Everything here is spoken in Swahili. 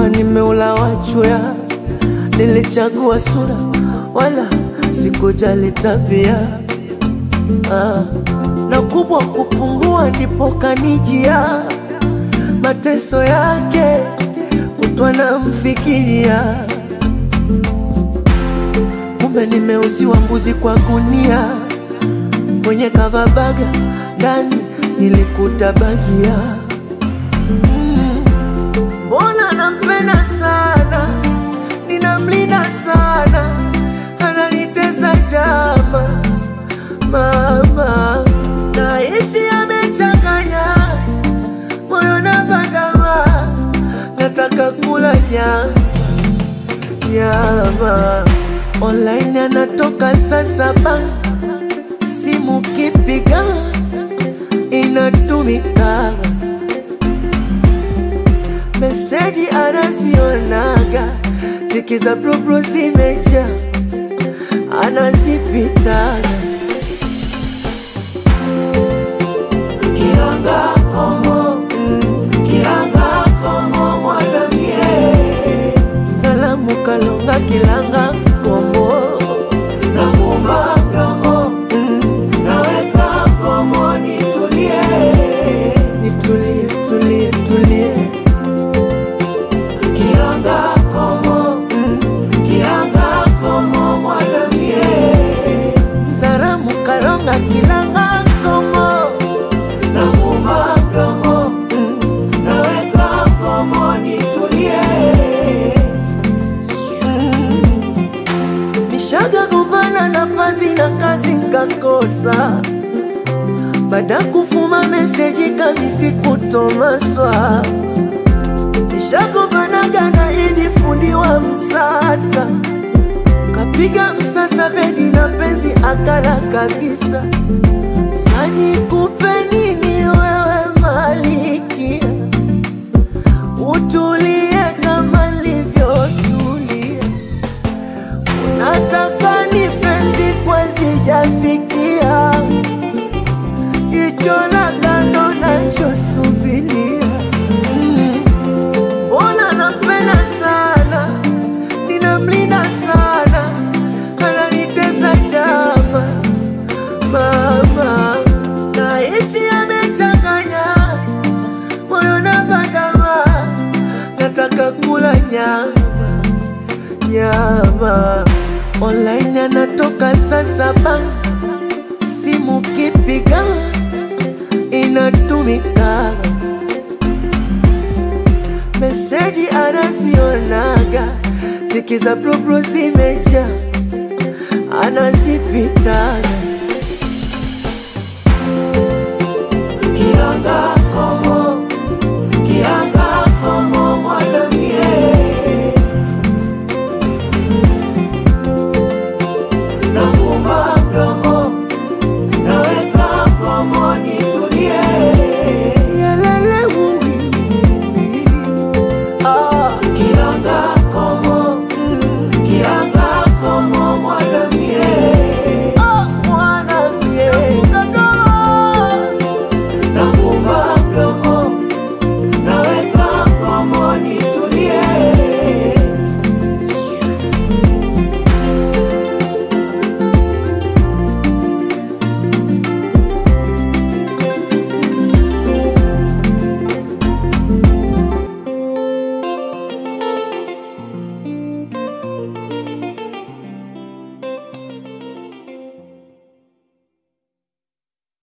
kuwa nimeula wachwea, nilichagua sura wala sikujali tabia ah. na kubwa kupungua ndipo kanijia mateso yake kutwa na mfikiria, kumbe nimeuziwa mbuzi kwa gunia, mwenye kavabaga ndani nilikuta bagia mbona nampenda sana, ninamlinda sana, ananitesa jama mama, na hisi amechanganya moyo na bandama, nataka kula nyama nyama. Online anatoka saa saba, simu kipiga inatumika meseji anazionaga, tiki za blublu zimeja, anazipitaga kiranga komo, mm, kiranga komo mwanamie, salamu kalonga kilanga komo, nafumba mdomo, mm, naweka komo, nitulie, nitulie, tulie, tulie Kiranga komo, mm, kiranga komo mwanamie, salamu kalonga kilanga komo, nafumba mdomo, mm, naweka komo, nitulie Nishaga gombana na pazi na kazi nkakosa, baada kufuma meseji kamisi kutomaswa. Nishagombanaga na idi fundi wa msasa, kapiga msasa bedi na penzi akala kabisa. Sani kupe nini wewe malikia, utulie kama nilivyotulia Nataka ni fesi kwa sijafikia jicho la kando nachosubilia. Mm. Mbona nampenda sana, ninamlinda sana, ananitesa jama mama, na hisi amechanganya moyo na bandama, nataka kula nyama nyama online anatoka saa saba, simu kipiga inatumika, meseji anazionaga, tiki za blublu zimeja, anazipita